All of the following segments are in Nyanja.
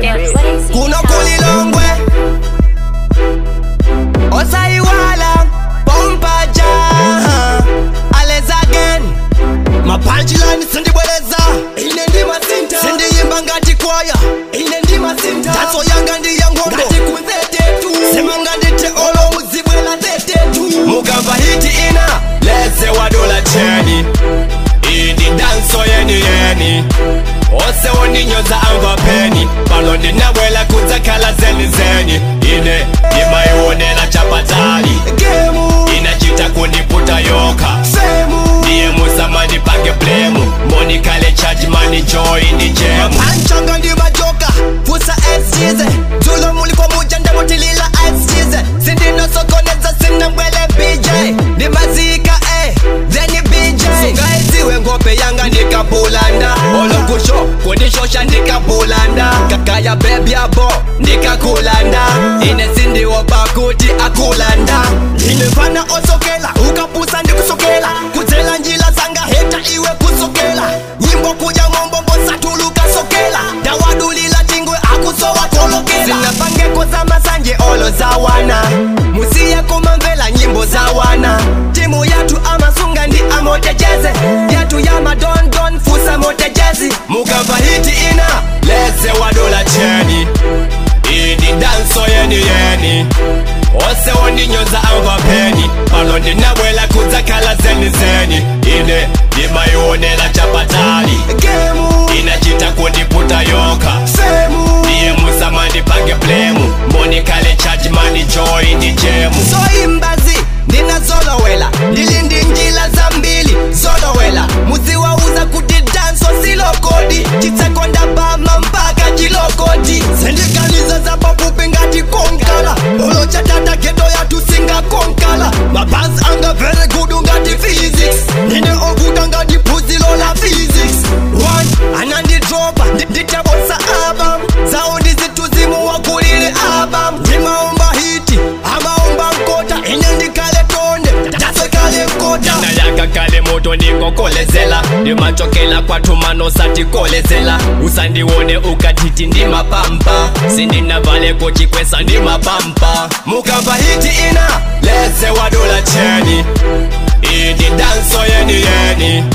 kuno kulilongwe osaiwala pompaja ales again mapanchilani sindibwereza ine ndima sinta sindiyimba ngati kwaya ine ndima sinta tatso yanga ndi ya ngondo ngati kunzetetu semanga ndite olo muzibwela tetetu mukamva hiti ina leze wadola cheni idi danso yeni yeni ose woninyoza amva peni pano ndinabwela kudzakhala zeni zeni ine ndimayionera chapatali inachita kundiputa yoka ndiye musamani pange blemu monikale chachimani joy ndi jemu panchanga ndi majoka fusa schize dzulo muliko muja ndamutilila schize sindinosokoneza sinambwele bj ndimazika eh then bj sungaiziwe ngope yanga ndikapulanda olokusho kundishosha ndikapulanda kakaya bebyabo ndikakulanda ine sindiwopa kuti akulanda ine fana osokela ukapusa ndikusokela kudzela njila zanga heta iwe kusokela nyimbo kuja ng'ombombo satuluka sokela ndawadulila tingwe akusowa kolokela zinapangeko za masanje olo za wana musiye kumamvela nyimbo za wana timu yatu amasunga ndi amotejeze yatu ya madondon fusa motejezi mukamva hiti ina leze wadola cheni idi danso yeni yeni ose wondinyoza amva peni pano ndinabwela kudzakhala zeni zeni ine ndimayionera chapatali inachita kundiputa yoka ndiye musamandipange blemu monikale chachimani joy ndi jemu soimbazi ndinazolowela ndili ndi njila zambili zolowela muziwauza kuti danso silokodi chitsekonda bama mpaka chilokodi zendikaliza zapapupi ngati konkala olo chatata geto yatu singakonkala mabhazi anga very good ngati physics ndine okuta ngati phuzilo la physics one anandidropa nditabosa album zawo ndizituzimu wakulile album ndimaomba hiti amaomba nkota ine ndikale tonde ndasekale nkota ndayaka kale moto ndingokolezela ndimachokela kwathumano satikolezela usandiwone ukatiti ndimapampa sindinavaleko chikwesa ndimapampa mukamva hiti ina leze wadola cheni idi danso yeni yeni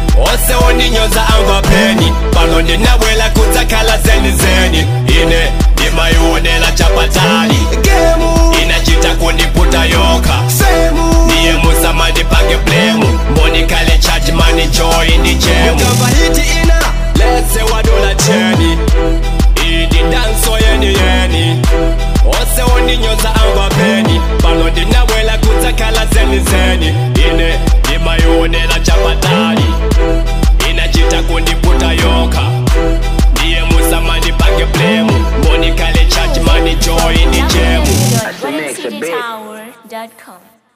ose wondinyoza amva peni pano ndinabwela kudzakhala zeni zeni ine ndimayionera chapatali inachita kundiputa yoka ndiye musamandipange blemu monikale chachimani joy ndi jemu mukamva hiti ina leze wadola cheni idi danso yeni yeni ose wondinyoza amva peni pano ndinabwela kudzakhala zeni zeni ine ndimayionera chapatali inachita kundiputa yoka ndiye musamandipange blemu monikale chachimani joy ndi jemu www.weddingcitytower.com